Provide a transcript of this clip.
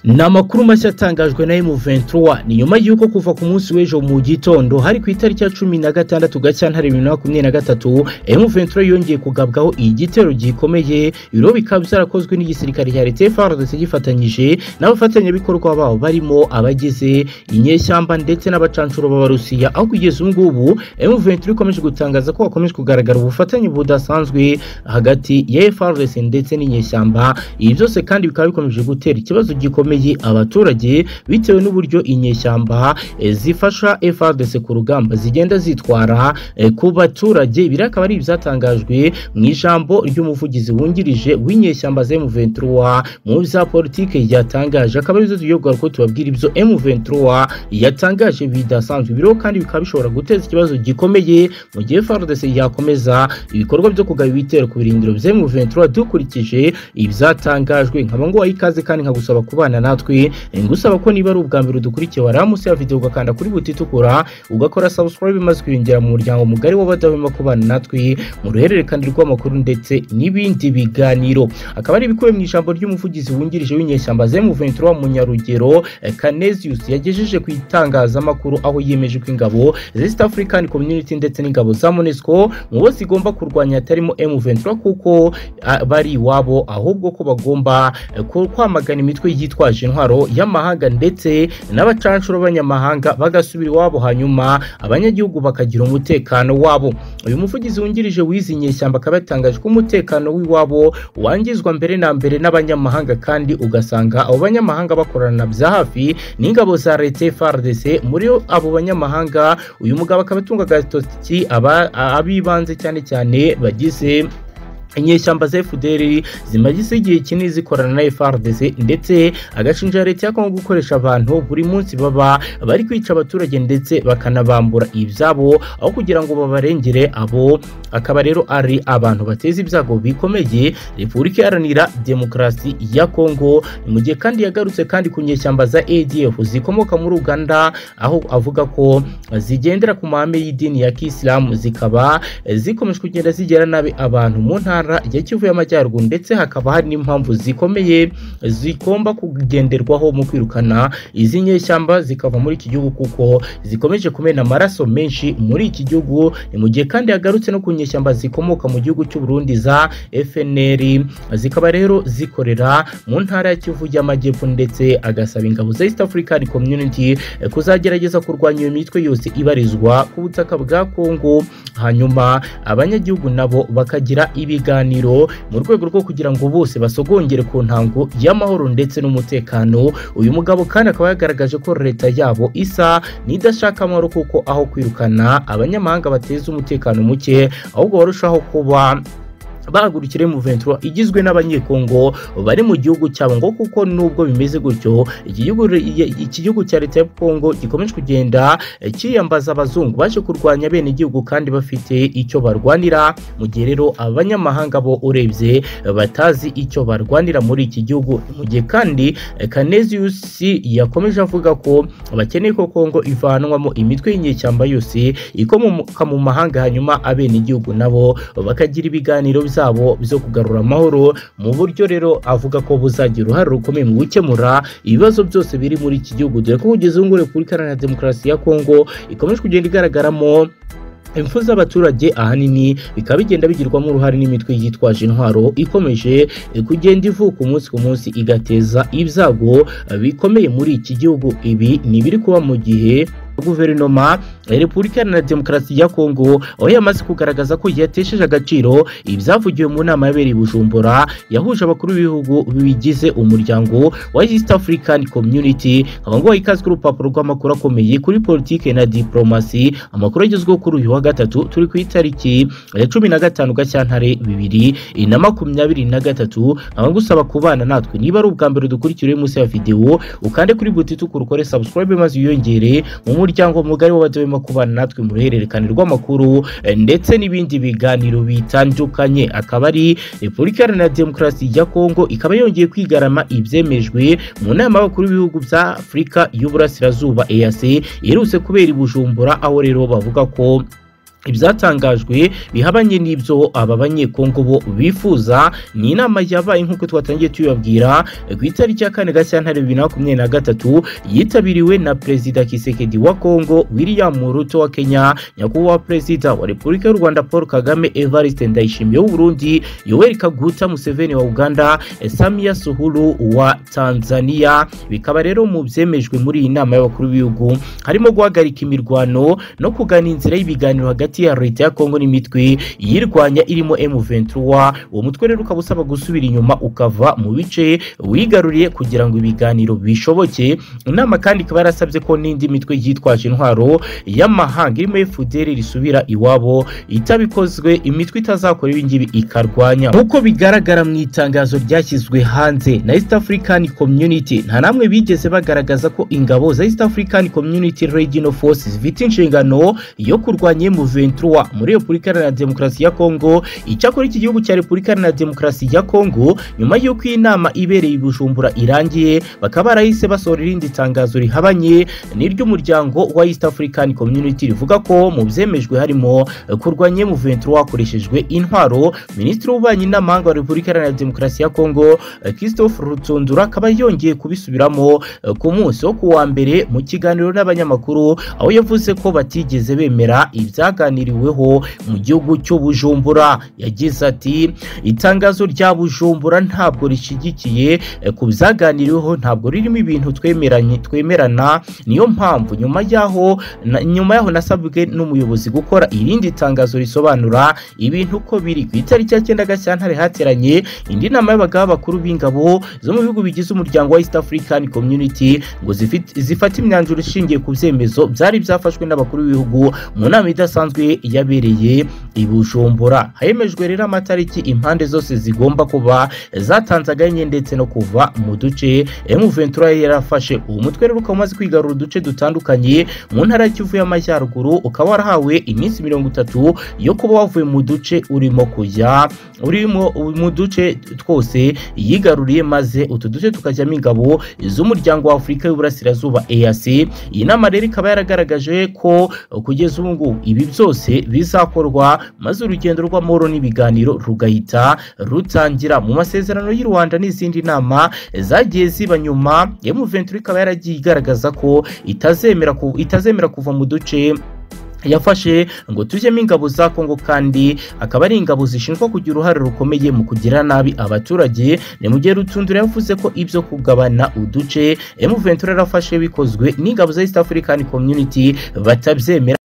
ni amakuru mashya atangajwe na M23 ni nyuma y'uko kuva ku munsi w'ejo mu gitondo hari ku itariki ya cumi na gatandatu gacyantare bibiri na makumyabiri na gatatu M23 yongeye kugabwaho igitero gikomeye ibiro bikaba byarakozwe n'igisirikare cya leta FARDC gifatanyije n'abafatanyabikorwa babo barimo abagize inyeshyamba ndetse n'abacancuro b'abarusiya aho kugeza ubu ngubu M23 ikomeje gutangaza ko hakomeje kugaragara ubufatanye budasanzwe hagati ya FARDC ndetse n'inyeshyamba ibi byose kandi bikaba bikomeje gutera ikibazo gikomeye abaturage bitewe n'uburyo inyeshyamba zifasha FARDC ku rugamba zigenda zitwara ku baturage ibi akaba ari ibyatangajwe mu ijambo ry'umuvugizi wungirije w'inyeshyamba za M23 mu bya politike yatangaje akaba ari byo tuyoborwa ko tubabwira ibyo M23 yatangaje bidasanzwe ibiriho kandi bikaba bishobora guteza ikibazo gikomeye mu gihe FARDC yakomeza ibikorwa byo kugaba ibitero ku birindiro bya M23 dukurikije ibyatangajwe nkaba ngo wayikaze kandi nkagusaba kubana natwe ngusaba ko niba ari ubwa mbere udukurikiye wari munsi ya video ugakanda kuri buti itukura ugakora subscribe maze kwinjira mu muryango mugari w'abadahwema kubana natwe mu ruhererekane rw'amakuru ndetse n'ibindi biganiro akaba ari ibikubiye mu ijambo ry'umuvugizi wungirije w'inyeshyamba ze M23 mu Nyarugero Canesius yagejeje ku itangazamakuru aho yiyemeje ko ingabo East African Community ndetse n'ingabo za MONUSCO mu bo zigomba kurwanya atarimo M23 kuko bari iwabo ahubwo ko bagomba kwamagana imitwe yitwa bitwaje intwaro y'amahanga ndetse n'abacanshuro b'abanyamahanga bagasubira iwabo hanyuma abanyagihugu bakagira umutekano wabo uyu muvugizi wungirije w'izi nyeshyamba akaba yatangaje ko umutekano w'iwabo wangizwa mbere na mbere n'abanyamahanga kandi ugasanga abo banyamahanga bakorana bya hafi n'ingabo za leta FARDC muri abo banyamahanga uyu mugabo akaba atunga agatoki ab'ibanze cyane cyane bagize inyeshyamba za FDL zimaze igihe kinini zikorana na FARDC ndetse agashinja leta ya Kongo gukoresha abantu buri munsi baba bari kwica abaturage ndetse bakanabambura ibyabo aho kugira ngo babarengere abo akaba rero ari abantu bateza ibyago bikomeye Repubulika Iharanira Demokarasi ya Kongo mu gihe kandi yagarutse kandi ku nyeshyamba za ADF zikomoka muri Uganda aho avuga ko zigendera ku mahame y'idini ya Kisilamu zikaba zikomeje kugenda zigera nabi abantu mu ntara ntara ya Kivu y'Amajyaruguru ndetse hakaba hari n'impamvu zikomeye zigomba kugenderwaho mu kwirukana izi nyeshyamba zikava muri iki gihugu kuko zikomeje kumena amaraso menshi muri iki gihugu ni mu gihe kandi yagarutse no ku nyeshyamba zikomoka mu gihugu cy'u Burundi za FNL zikaba rero zikorera mu ntara ya Kivu y'Amajyepfo ndetse agasaba ingabo za East African Community kuzagerageza kurwanya iyo mitwe yose ibarizwa ku butaka bwa Kongo hanyuma abanyagihugu nabo bakagira ibiga ibiganiro mu rwego rwo kugira ngo bose basogongere ku ntango y'amahoro ndetse n'umutekano uyu mugabo kandi akaba yagaragaje ko leta yabo isa n'idashaka amahoro kuko aho kwirukana abanyamahanga bateza umutekano muke ahubwo barushaho kuba bahagurukira M23 igizwe n'abanyekongo bari mu gihugu cyabo ngo kuko nubwo bimeze gutyo iki gihugu cya leta ya Kongo gikomeje kugenda kiyambaza abazungu baje kurwanya bene igihugu kandi bafite icyo barwanira mu gihe rero abanyamahanga bo urebye batazi icyo barwanira muri iki gihugu mu gihe kandi Canesius yakomeje avuga ko bakeneye ko Kongo ivanwamo imitwe y'inyeshyamba yose ikomoka mu mahanga hanyuma abene igihugu nabo bakagira ibiganiro zabo zo kugarura amahoro mu buryo rero avuga ko buzagira uruhare rukomeye mu gukemura ibibazo byose biri muri iki gihugu dore ko kugeza ubu ngubu repubulika iharanira demokarasi ya kongo ikomeje kugenda igaragaramo impfu z'abaturage ahanini bikaba bigenda bigirwamo uruhare n'imitwe yitwaje intwaro ikomeje kugenda ivuka umunsi ku munsi igateza ibyago bikomeye muri iki gihugu ibi ni ibiri kuba mu gihe guverinoma ya repubulika na demokarasi ya kongo aho yamaze kugaragaza ko yatesheje agaciro ibyavugiwe mu nama yabereye bujumbura yahuje abakuru b'ibihugu bigize umuryango wa east african community nkaba ngo ikazwe urupapuro rw'amakuru akomeye kuri politike na diplomasi amakuru agezweho kuri uyu wa gatatu turi ku itariki ya cumi na gatanu gacyantare bibiri na makumyabiri na gatatu nkaba ngusaba kubana natwe niba ari ubwa mbere dukurikira munsi ya videwo ukande kuri buti itukura ukore subscribe maze wiyongere mu umuryango mugari w'abadahwema kubana natwe mu ruhererekane rw'amakuru ndetse n'ibindi biganiro bitandukanye akaba ari repubulika iharanira demokarasi ya kongo ikaba yongeye kwigarama ibyemejwe mu nama y'abakuru b'ibihugu bya afurika y'uburasirazuba eac iherutse kubera i bujumbura aho rero bavuga ko ibyatangajwe bihabanye n'ibyo aba banyekongo bo bifuza ni inama yabaye nk'uko twatangiye tuyabwira ku itariki ya kane gashyantare bibiri na makumyabiri na gatatu yitabiriwe na perezida kisekedi wa kongo william ruto wa kenya nyakubahwa perezida wa repubulika y'u rwanda paul kagame evariste ndayishimiye w'uburundi yoweri kaguta museveni wa uganda samia suhuru wa tanzania bikaba rero mu byemejwe muri iyi nama y'abakuru b'ibihugu harimo guhagarika imirwano no kugana inzira y'ibiganiro hagati hagati ya leta ya kongo n'imitwe iyirwanya irimo m23 uwo mutwe rero ukaba usaba gusubira inyuma ukava mu bice wigaruriye kugira ngo ibiganiro bishoboke inama kandi ikaba yarasabye ko n'indi mitwe yitwaje intwaro y'amahanga irimo fdr risubira iwabo itabikozwe imitwe itazakora ibingibi ikarwanya nk'uko bigaragara mu itangazo ryashyizwe hanze na east african community nta namwe bigeze bagaragaza ko ingabo za east african community regional forces zifite inshingano yo kurwanya m23 M23 muri Repubulika Iharanira Demokarasi ya Kongo icyakora iki gihugu cya Repubulika Iharanira Demokarasi ya Kongo nyuma y'uko iyi nama ibereye i Bujumbura irangiye bakaba barahise basohora irindi tangazo rihabanye n'iry'umuryango wa East African Community rivuga ko mu byemejwe harimo kurwanya M23 hakoreshejwe intwaro Minisitiri w'Ububanyi n'Amahanga wa Repubulika Iharanira Demokarasi ya Kongo Christophe Rutundura akaba yongeye kubisubiramo ku munsi wo kuwa mbere mu kiganiro n'abanyamakuru aho yavuze ko batigeze bemera ibya byaganiriweho mu gihugu cy'ubujumbura yagize ati itangazo rya bujumbura ntabwo rishigikiye ku byaganiriweho ntabwo ririmo ibintu twemeranye twemerana niyo mpamvu nyuma yaho nyuma yaho nasabwe n'umuyobozi gukora irindi tangazo risobanura ibintu uko biri ku itariki ya cyenda gashyantare hateranye indi nama y'abagaba bakuru b'ingabo zo mu bihugu bigize umuryango wa east african community ngo zifate imyanzuro ishingiye ku byemezo byari byafashwe n'abakuru b'ibihugu mu nama idasanzwe isanzwe yabereye i Bujumbura hemejwe rero amatariki impande zose zigomba kuba zatanzaganye ndetse no kuva mu duce M23 yarafashe uwo mutwe rero ukaba umaze kwigarura uduce dutandukanye mu ntara y'Kivu y'Amajyaruguru ukaba warahawe iminsi mirongo itatu yo kuba wavuye mu duce urimo kujya urimo mu duce twose yigaruriye maze utu duce tukajyamo ingabo z'umuryango wa Afurika y'Uburasirazuba EAC iyi nama rero ikaba yaragaragaje ko kugeza ubu ngubu ibi byose bizakorwa maze urugendo rw'amahoro n'ibiganiro rugahita rutangira mu masezerano y'u Rwanda n'izindi nama zagiye ziba nyuma M23 ikaba yaragiye igaragaza ko itazemera ku, itazemera kuva mu duce yafashe ngo tujyemo ingabo za kongo kandi akaba ari ingabo zishinjwa kugira uruhare rukomeye mu kugira nabi abaturage ni mu gihe rutundura yavuze ko ibyo kugabana uduce M23 yarafashe bikozwe n'ingabo za East African Community batabyemera